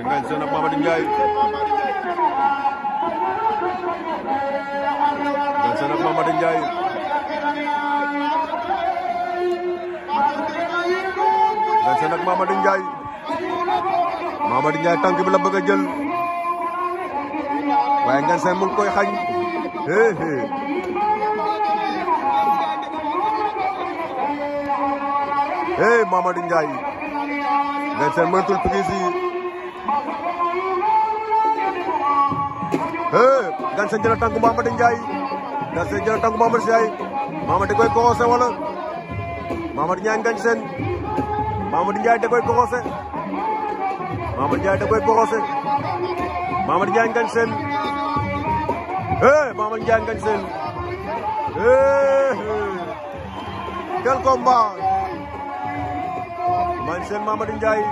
Ngagne Sène ak Mamady Ndiaye Ngagne Sène ak Mamady Ndiaye Ngagne Sène ak Mamady Ndiaye Mamady Ndiaye tànk bi la bëgg a jël waaye Ngagne Sène mu ngi koy xañ hee hee hee Mamady Ndiaye Ngagne Sène mënatul prise yi hee Ngagne Sène jël tànk Mamady Ndiaye Ngagne Sène jël tànk Mamady Ndiaye Mamady koy koxose wala Mamady Ndiaye Ngagne Sène Mamady Ndiaye da koy koxose Mamady Ndiaye da koy koxose Mamady Ndiaye Ngagne Sène hee Mamady Ndiaye Ngagne Sène hee quel combat Ngagne Sène Mamady Ndiaye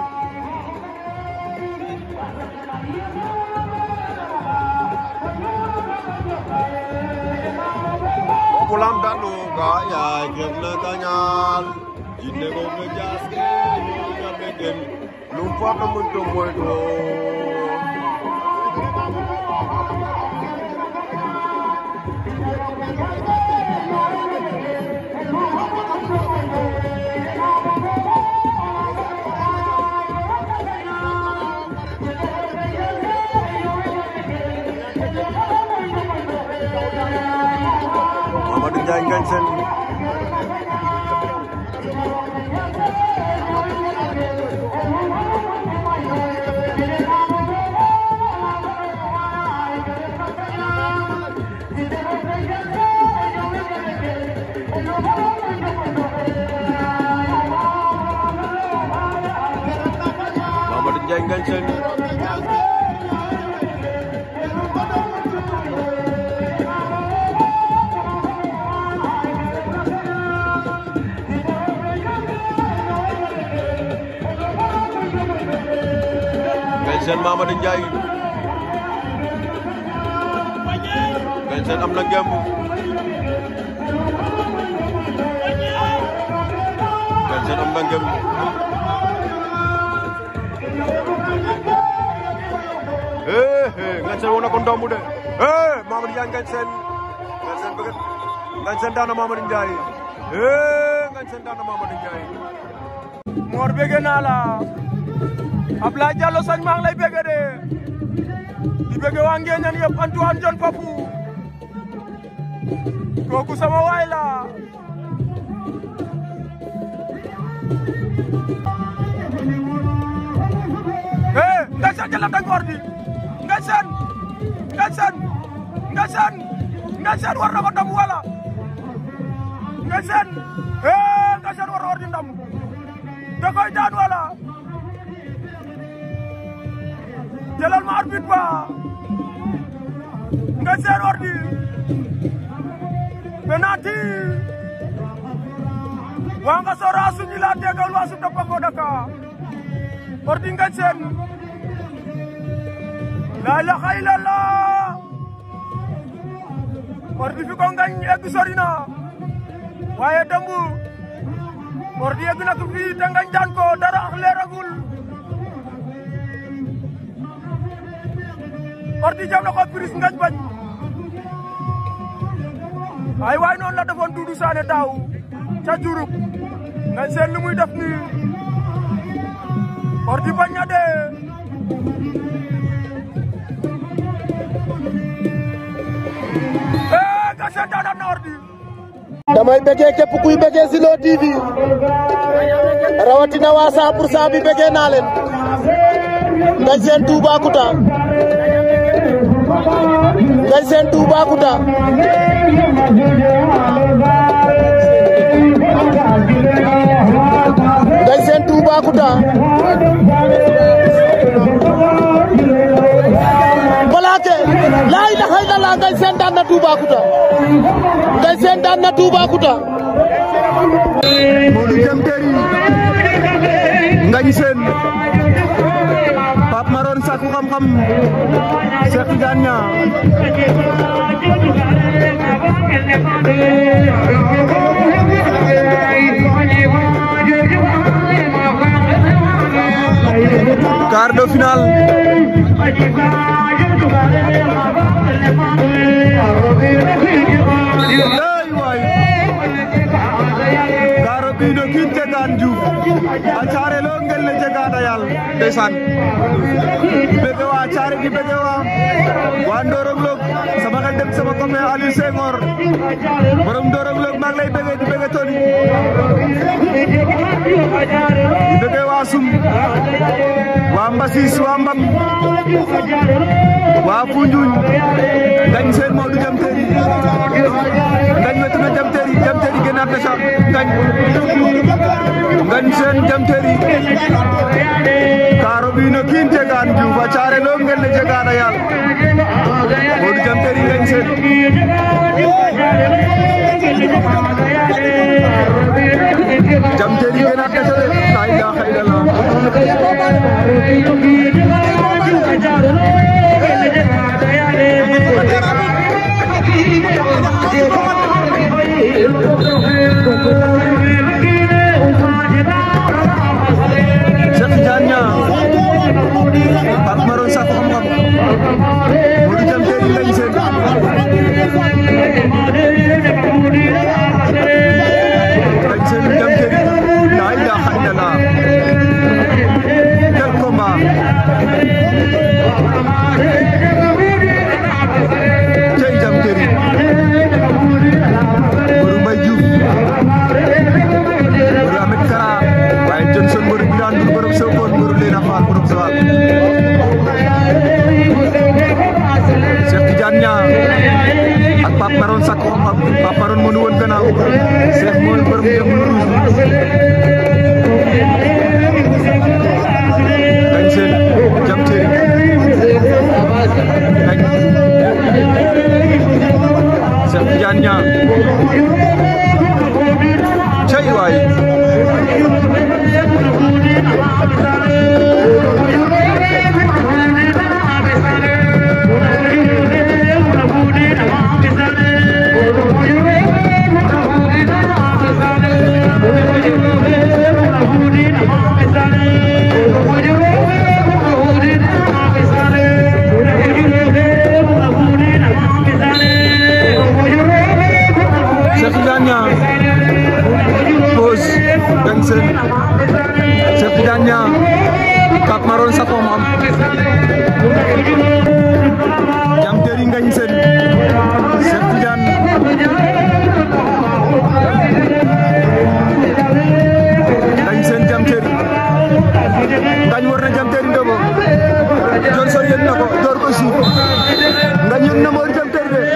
pulam danu kaya kena kanyal jinne ko ngejas ke ngabe gen lupa kamu to moy do Mamady Ndiaye Ngagne Sène Mamady Ndiaye Ngagne Sène Ngagne Sène Mamady Ndiaye Ngagne Sène am na ngemb Ngagne Sène am na ngemb eh eh Ngagne Sène wona ko ndombu de eh Mamady Ndiaye Ngagne Sène Ngagne Sène bëgg Ngagne Sène daan na Mamady Ndiaye eh Ngagne Sène daan na Mamady Ndiaye Mor bëgg naa la Ablaye Diallo sañ maa ngi lay bëgg de di bëgg waa Ngéeñan yëpp Antoine John Papu kooku sama waay la eh Ngagne Sène jël na tànk ordi Ngagne Sène Ngagne Sène Ngagne Sène Ngagne Sène war na ko ndam wala Ngagne Sène eh Ngagne Sène war na ordi ndam da koy daan wala jëlal ma arbitre ba Ngagne Sène ordi penalty wa nga sora suñu la tegal wa su topango daka ordi Ngagne Sène la ilaha illallah ordi fi ko Ngagne egg sori na waaye dembu ordi egg na ko fii te Ngagne daan ko dara ak leeragul ordi jam na ko prise Ngagne bañ ay waay noonu la defoon Doudou Sané daaw ca Diouroup Ngagne Sène lu muy def nii ordi bañ na de eh Ngagne Sène daan na ordi damay bëggee képp kuy bëggee Zilo TV rawatina waa 100 pour 100 bi bëggee naa leen Ngagne Sène Toubacouta Ngagne Sène Toubacouta Ngagne Sène Toubacouta Balaake laa ilaha illallah Ngagne Sène daan na Toubacouta Ngagne Sène daan na Toubacouta Modou Diam Terry Ngagne Sène Pape Maron Sakku xam-xam Cheikh Tidiane Niang quart de finale Ngane Diouf a caare lo ngel ne jegada yaal ndeysaan bëgg waa caare di bëgg waa waa Ndorong Log sama xel dem sama copain Aliou Senghor borom Ndorong Log maa ngi lay bëgg di bëgg Tony di bëgg waa Sum waa Mbassis waa Mbam waa Foundiougne ngañ seen Modou jam teeri ngañ wetu na jam teeri jam teeri gënaat na sa ngañ ngañ seen jam teeri kaaro bi no kiin jegaan Diouf a caare lo ngel ne jegaana yaal Modou jam teeri ngañ seen jam teeri gënaat na sa de la ilaha illallah Cheikh Tidiane Niang Pape Maroon Sakho xam-xam Modou jam teeri ngañ seen ngañ seen jam teeri la ilaha illallah quel combat cey jam teeri Modou Mbaye Diouf Modou Ahmed Kara waaye Johnson Modou Birane Ndour borom Sokone Modou Leena Fall borom Joal Cheikh Tidiane Niang ak Pape Maroon Sakho xam-xam Pape Maroon moo ñu woon gannaaw Cheikh mooy borom dem lu rouge gañ seen jam teeri gañ Cheikh Tidiane Niang cey waay Cheikh Tidiane Niang pause gañ seen Cheikh Tidiane Niang Pape Maroon Sakho mo am jam teeri ngañ seen Cheikh Tidiane ngañ seen jam teeri ngañ war na jam teeri ndobo Johnson yëg na ko door ko suuf ngañ yëg na mo jam teeri de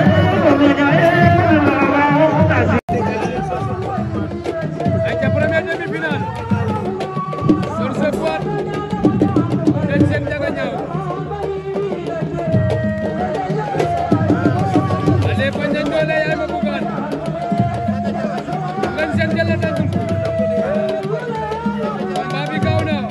Aca première demi-finale Sorce Poite Ngagne Sene Ndiaga Niao ale ko Ndiagne Dollé yaay ma bugaan Ngagne Sene jël na tànk combat bi gaaw na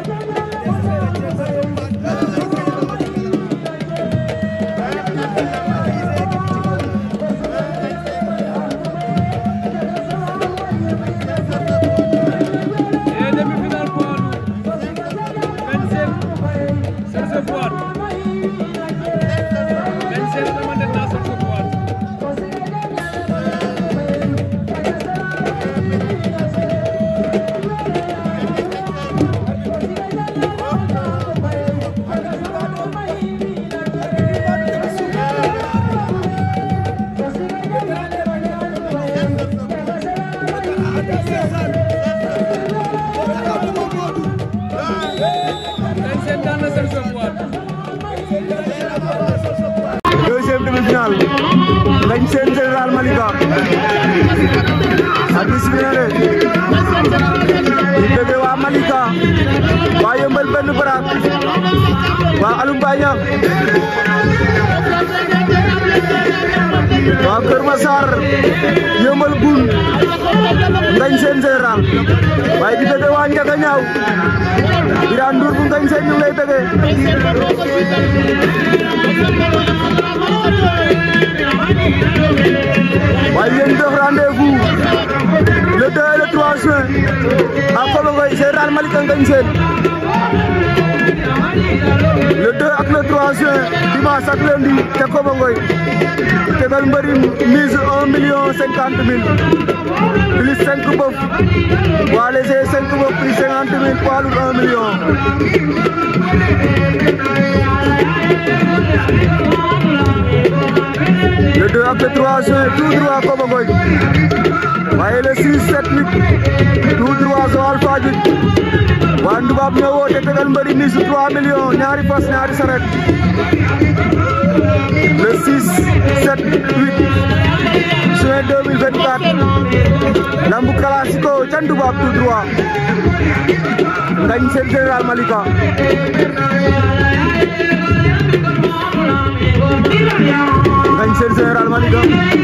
et demi-finale poids lourd Ngagne Sene Sorce Poite Ngagne Sene xamante na Sorce Poite Ngagne Sene daan na Sorce Poite deuxième demi-finale Ngagne Sene Général Malika hadis bi ne di bëgg waa Malika waa Yëmbal benn baraak waa Alum Baña waa Kër Massar Yëmbal Bun Ngagne Sene Général waaye di bëgg waa Ndiaga Ñaaw Birane Ndour bu Ngagne Sene ñu ngi lay bëgg waaye yéen def rendez-vous le 2 et le 3 juin à Kobangoy Général Malika Ngagne Sene le 2 ak le 3 juin dimanche ak lundi ca Kobangoy tegal mbëri mise 1 million 50 mille plus cinq bœuf poids léger cinq bœuf prix cinquante mille poids lourd un million le 2 ak le 3 juin tout droit Kobangoy waaye le 6 7 8 tout droit Joal Fadiouth waa Ndubaab ñoo woote tegal mbëri mise 3 millions ñaari fas ñaari saret le 6 7 8 juin 2024 lambu classico ca Ndubaab tout droit ngañ seen général Malika ngañ seen général Malika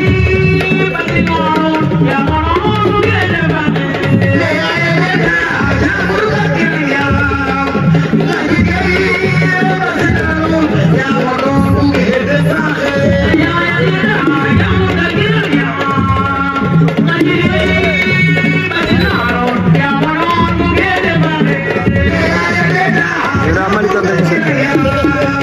général Malika ngañ seen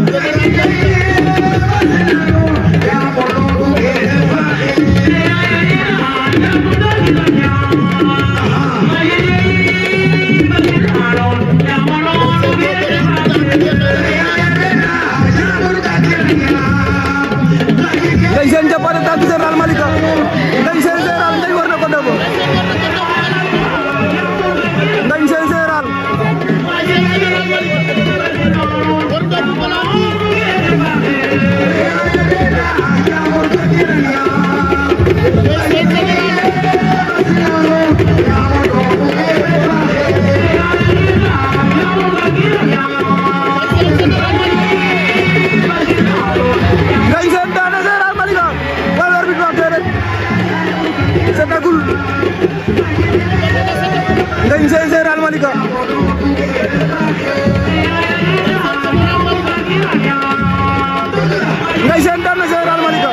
ngañ seen jàppante tànk général Malika ngañ seen général ngañ war na ko debo ngañ seen général ngañ seen daana général Malika wala arbitre wax rek setagul ngañ seen général Malika ngañ seen daana général Malika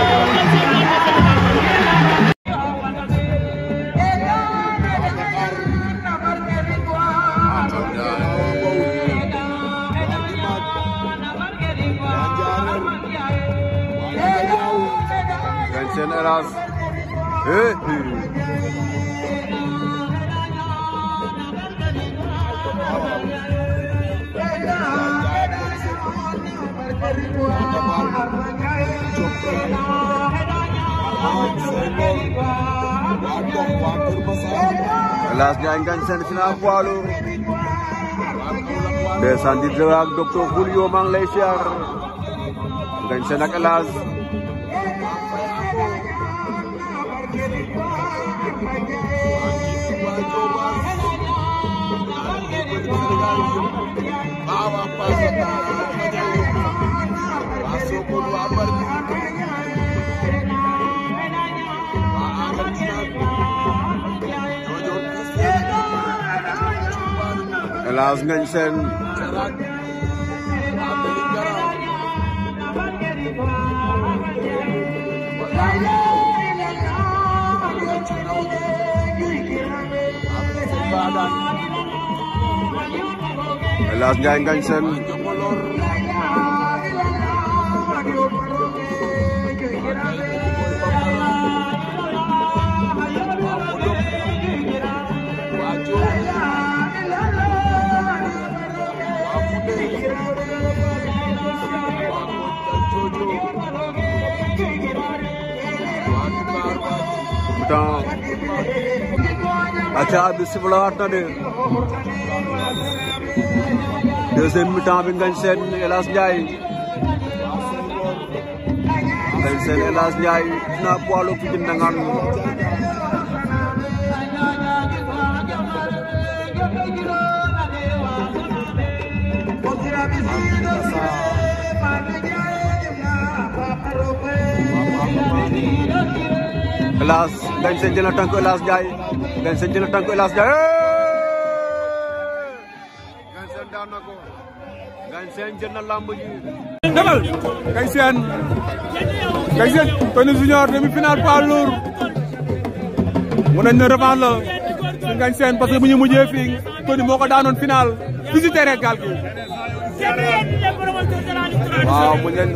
ngañ seen hélas eh hélas Ndiaye ngañ seen final poids lourd ndeysaan di jëw ak docteur Julio maa ngi lay siyaar ngañ seen ak hélas hélas ngañ seen hélas Ndiaye ngañ seen temps aca bi sifla waat na de deuxième mi-temps bi ngañ seen Elas Ndiaye ngañ seen Elas Ndiaye na poids lourd Pikine Ndangane Elas ngañ seen jël na tànk Elas Ndiaye ngañ seen jël na tànk Elas Ndiaye ngañ seen daan na ko ngañ seen jël na lamb ji demal Ngagne Sène Ngagne Sène Tony Junior demi-finale poids lourd mun nañ ne revanche la si Ngagne Sène parce que bu ñu mujjee fii Tony moo ko daanoon finale fii si terrain gaal gi waaw mu leen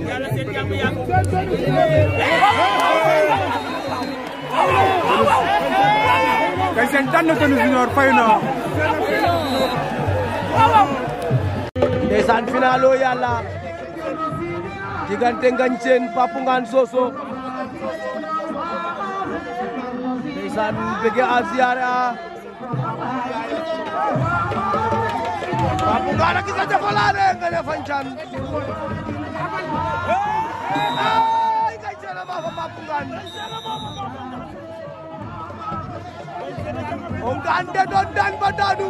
Ngagne Sène daan na Tony Junior fay na ndeysaan finalo yàlla diggante Ngagne Sène Pape Ngane Soso ndeysaan bëgg a ziyaare a Pape Ngane a gisa jafalaane nga ne fancan ay Ngagne Sène a maafa Pape Ngane o Ngane de doon daan ba daanu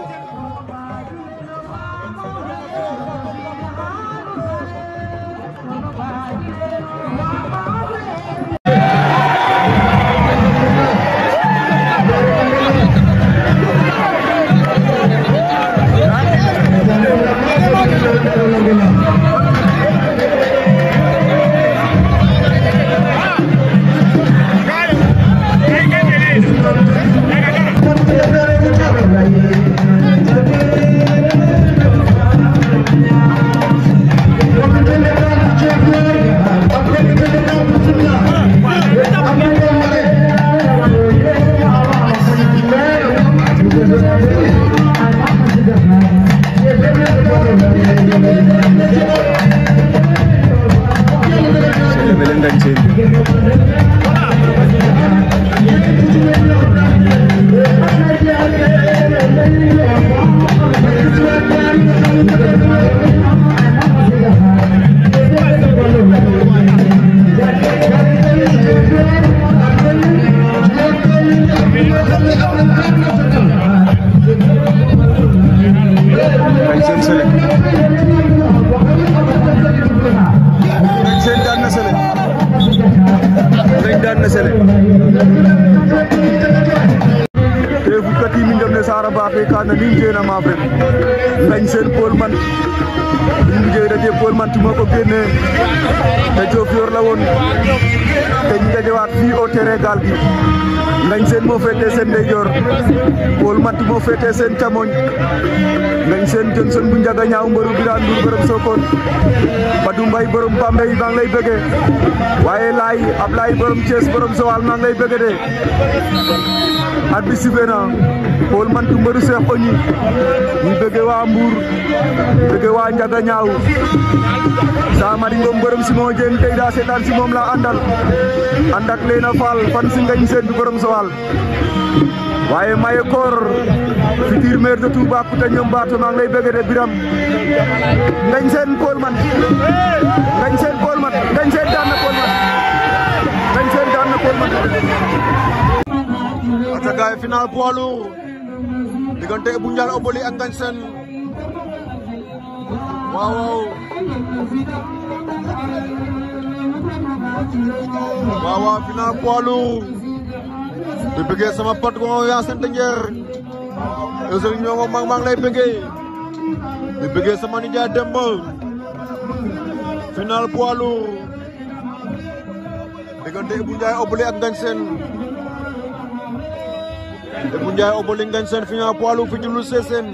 Ngagne Sène Sélé Ngagne Sène daan na Sélé Ngagne daan na Sélé te fukkat yi min ndef Sara Mbacké kana nin jena ma fe Ngagne Sène Paul man min mujjee daje Paul man tuma ko génne te Diofior la woon te ñu dajewaat fii au terrain gaal gi Ngagne Sène moo féetee seen ndeyjoor Paul Mat moo féetee seen càmmoñ Ngagne Sène Johnson bu njaga ñaaw mbëru Birane Ndour borom Sokone Badou Mbaye borom Bambey maa ngi lay bëgge waaye laay Ablaye borom Thiès borom Sowal maa ngi lay bëgge de at bi sifflé na Paul Mantu mbëru Cheikh Ogni ñu bëgge waa Mbour bëgge waa njaga ñaaw sa mari ngom borom Simon Dieng tey daa seetaan si moom la àndal ànd ak Leena Fall fan si Ngagne Sène du borom Sowal waaye maye koor futur maire de Toubacouta ñoom Bato maa ngi lay bëgg de Biram Ngagne Sène Paul man Ngagne Sène Paul man Ngagne Sène daan na Paul man Ngagne Sène daan na Paul man ata gaay final poids lourd diggante Ibou Ndiaye Oboli ak Ngagne Sène waaw waaw waaw waaw final poids lourd di bëggee sama pot ko yaa sant njeer Eusel ñoo mag maa ngi lay bëggee di bëggee sama nijaay Demba final poids lourd diggante Ibou Ndiaye Oboli ak Ngagne Sène Ibou Ndiaye Oboli Ngagne Sène final poids lourd fi ci lu Sessène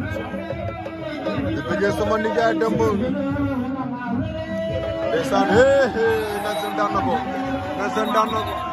di bëggee sama nijaay Demba ndeysaan hee hee Ngagne Sène daan na ko Ngagne Sène daan na ko